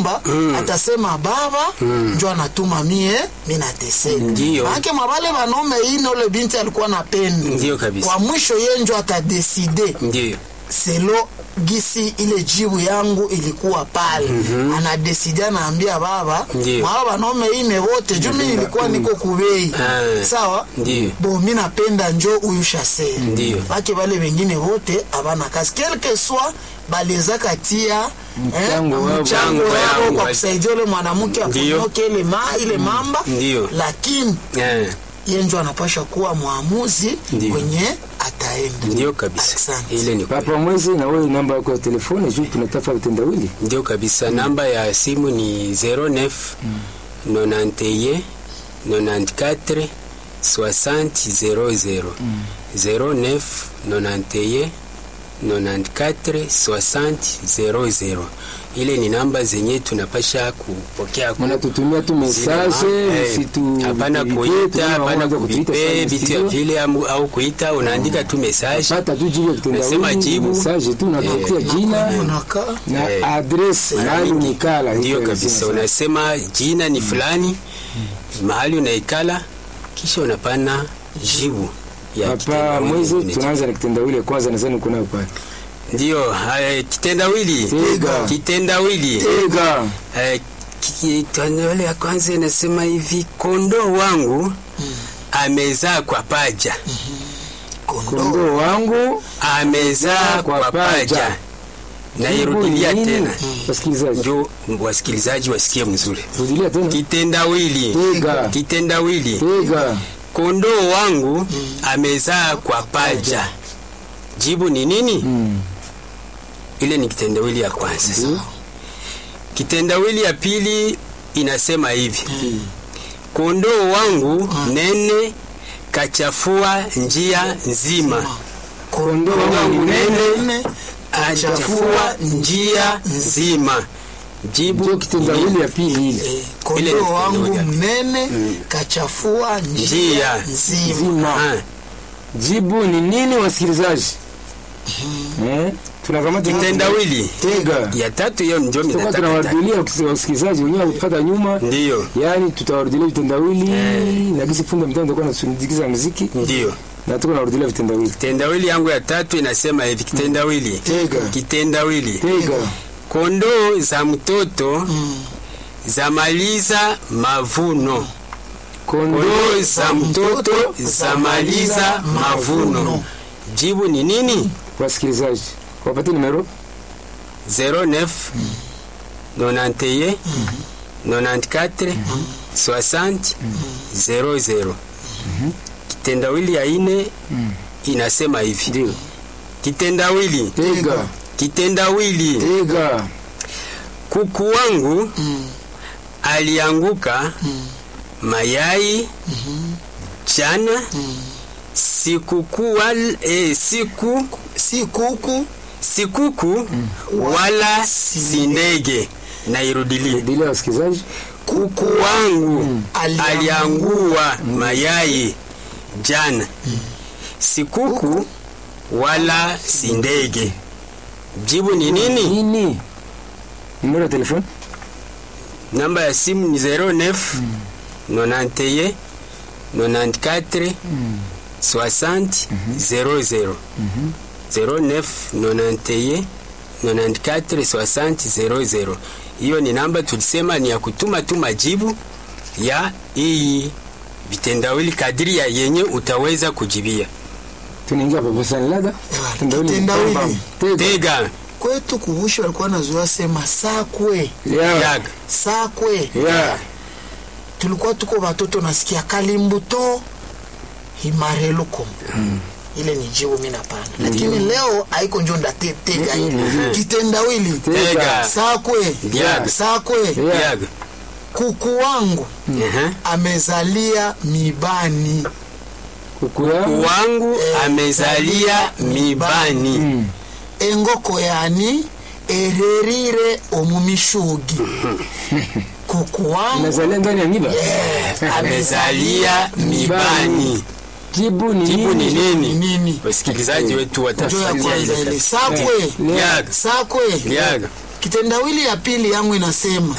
mimba atasema baba njo anatuma mie minateseka Ndiyo. maake mabale banome ine ule binti alikuwa napenda Ndiyo kabisa. kwa mwisho ye njo atadeside Ndiyo. selo gisi ile jibu yangu ilikuwa pale mm-hmm. anadesidi anaambia baba Ndiyo. mwa banaume ine wote juu mi nilikuwa niko kubei Ah. sawa Ndiyo. bo mi napenda njo huyu shaseri Ndiyo. bake bale bengine wote abana kazi quelque soit baliweza katia Mchango wao. mchango Mchango wao yao. kwa kusaidia ule mwanamke Ndiyo. afunyoke ile, ma, ile mamba Ndiyo. lakini Eh, ye njo anapasha kuwa mwamuzi Ndiyo. kwenye ataenda Ndiyo kabisa. Asante. Ile ni kweli. Papa Mwezi, na wewe namba yako ya telefoni juu tunatafuta vitendawili. Ndio kabisa. Namba ya simu ni 09 91 94 60 00 09 91 94 60 00. Ile ni namba zenye tunapasha kupokea ku- Mnatutumia tu zile message, ma- eh, msitu hapana vipe, kuita, tunaona hapana waanza kutuita kuvipe sana vitu studio. vile amu- au kuita, unaandika tu message Pata tu jibu ya Unasema kitendawili, jibu. message tu unatupatia Eh. jina unakaa na Eh. address mahali unikala. Ndio Hiko kabisa, lazima. unasema jina ni fulani, mahali unaikala, kisha unapana jibu ya Papa kitendawili Mwezi, unacho- tunaanza na kitendawili ya kwanza, nadhani uko nayo pale. Ndio, haya, kitendawili Tega. kitendawili Tega. Eh, ki- kitendawili ya kwanza inasema hivi, kondoo wangu amezaa kwa paja, Kondoo wangu amezaa Kwa kwa paja. paja. Nairudilia Jibu ni nini? tena, Wasikilizaji, njo wasikilizaji wasikie mzuri. rudilia tena. Kitendawili Tega. kitendawili Tega. kondoo wangu amezaa kwa paja. Jibu ni nini? Mm. Ile ni kitendawili ya kwanza. Kitendawili ya pili inasema hivi, kondoo wangu nene kachafua njia nzima, Kondoo wangu wangu nene nene achafua njia nzima. Jibu Ndio ni kitendawili nini? ya pili ile. Eh, Ile kondoo ni wangu kitendawili. mnene kachafua njia Njia. nzima Zima. Ah, Jibu ni nini wasikilizaji? Eh? Tunakamata kitendawili Tega. ya tatu, hiyo ndio Tutakuwa minataka tunawarudilia wakisi- wasikilizaji wenyewe kufuata nyuma. ndiyo Yaani tutawarudilia vitendawili Eh. na gisi funda mtano tutakuwa nasindikiza muziki ndiyo na tuko nawarudilia vitendawili. kitendawili yangu ya tatu inasema hivi kitendawili Tega. kitendawili Tega. kondoo za mtoto zamaliza mavuno Kondoo kondoo za mtoto zamaliza mavuno jibu ni nini wasikilizaji. Wapate numero 09 91 94 60 00 kitendawili ya ine inasema hivi ndio. kitendawili Tega. kitendawili Tega. kuku wangu alianguka mayai chana sikuku wal, eh, siku si kuku sikuku wala si ndege nairudilia Rudilia wasikilizaji. kuku wangu Aliangua. aliangua mayai jana sikuku wala si ndege jibu ni nini Nini? Numero ya telefoni? namba ya simu ni 09 91 94 60 00 09 91 94 60 00 hiyo ni namba tulisema ni ya kutuma tu majibu ya hii vitendawili kadiri ya yenye utaweza kujibia Tunaingia pa Bosani Lada. Kitendawili. kitendawili. Tega. tega kwetu kuvushi walikuwa nazoea sema sakwe Yeah. yaga sakwe Yeah. tulikuwa tuko watoto nasikia kalimbuto himarelukom ile ni jibu mi napana lakini leo haiko njo ndatega Mhm. kitendawili tega sakwe Yaga. sakwe Yeah. yaga kuku wangu Ehe. amezalia mibani Kuku yangu. wangu amezalia mibani Mm. engoko yani ererire omumishugi kuku wangu Inazalia ndani ya miba. amezalia mibani Jibu ni jibu ni nini? ni nini nini wasikilizaji wetu njo ya watafuatia kwanza ile ile kazi. sakwe yaga sakwe yaga kitendawili ya pili yangu inasema